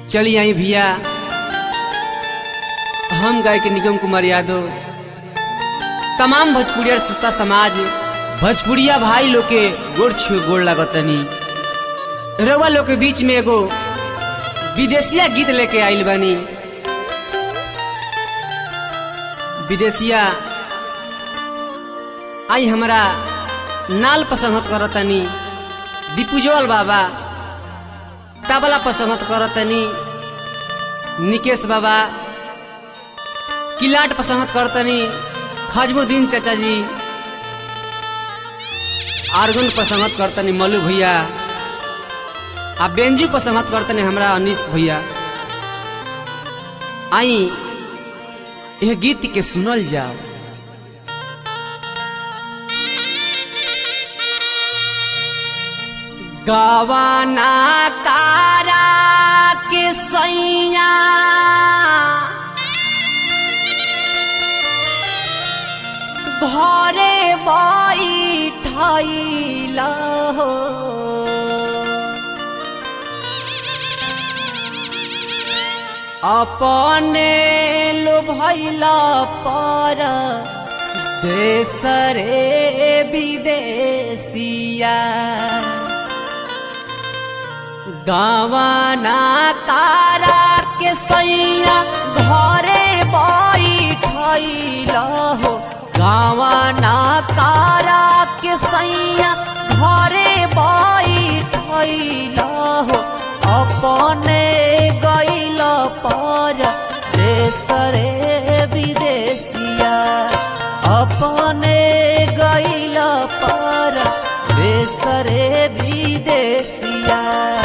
चली आई भैया हम गाय के निगम कुमार यादव तमाम भोजपुरिया सुता समाज भोजपुरिया भाई लोग के गोड़ छुए गोड़ लागतनी रउआ लोग के बीच में एगो विदेशिया गीत लेके आइल बानी विदेशिया आई हमरा नाल पसंद करतनी दीपुजोल बाबा तबला पसंद करतनी निकेश बाबा किलाट पसंद करतनी खजमुद्दीन चाचा जी आर्गन पसंद करतनी मल्लू भैया आ बेंजू पसंद करतनी हमरा अनिश भैया आई यह गीत के सुनल जाओ गवाना तारा के सैया घरे बैठल हो अपने लोभैल पर देसरे विदेशिया गवाना तारा के सैया घरे बैठल हो गवाना तारा के सैया घरे बैठल हो अपने गैल पर देसरे विदेशिया अपने गैल पर देसरे विदेशिया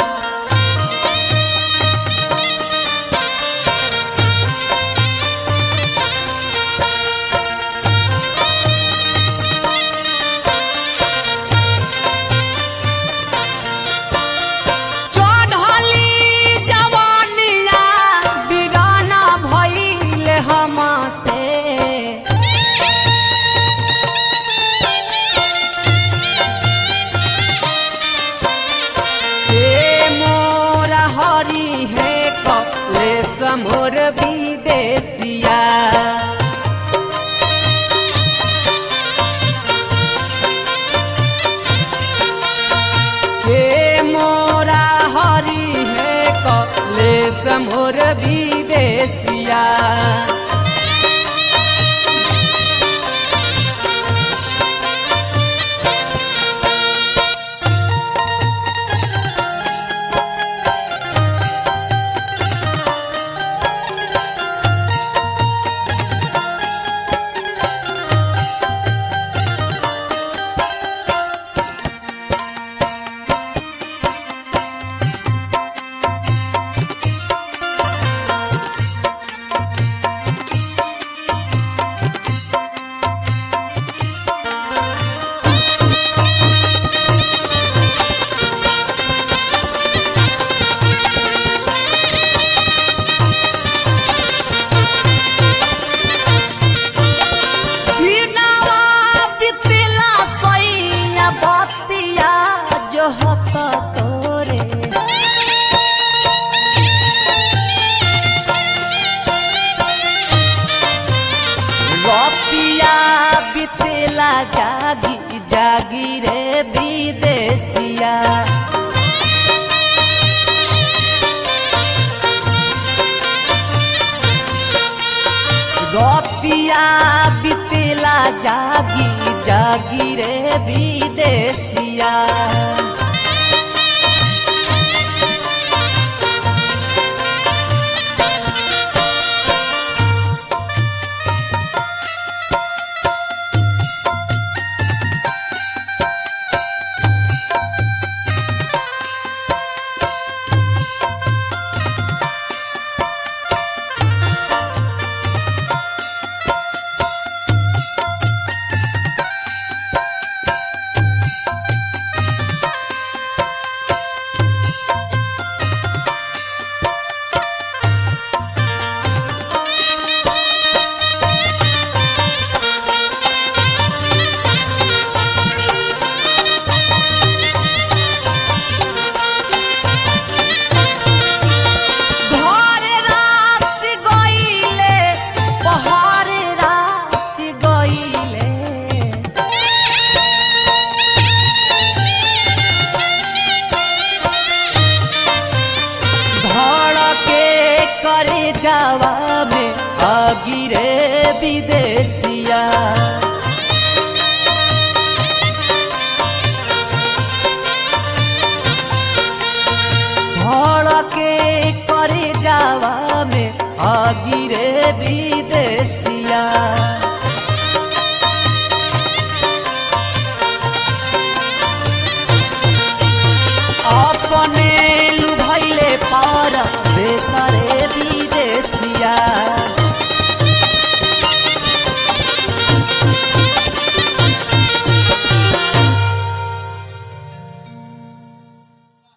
मोर विदेशिया के मोरा हरी है कले समोर विदेशिया जागी जागी रे विदेशिया रतिया बितेला जागी जागी रे विदेशिया विदेशिया भड़के करे जावा में अगिरे विदेशिया अपने लुभैले पर बेसरे विदेशिया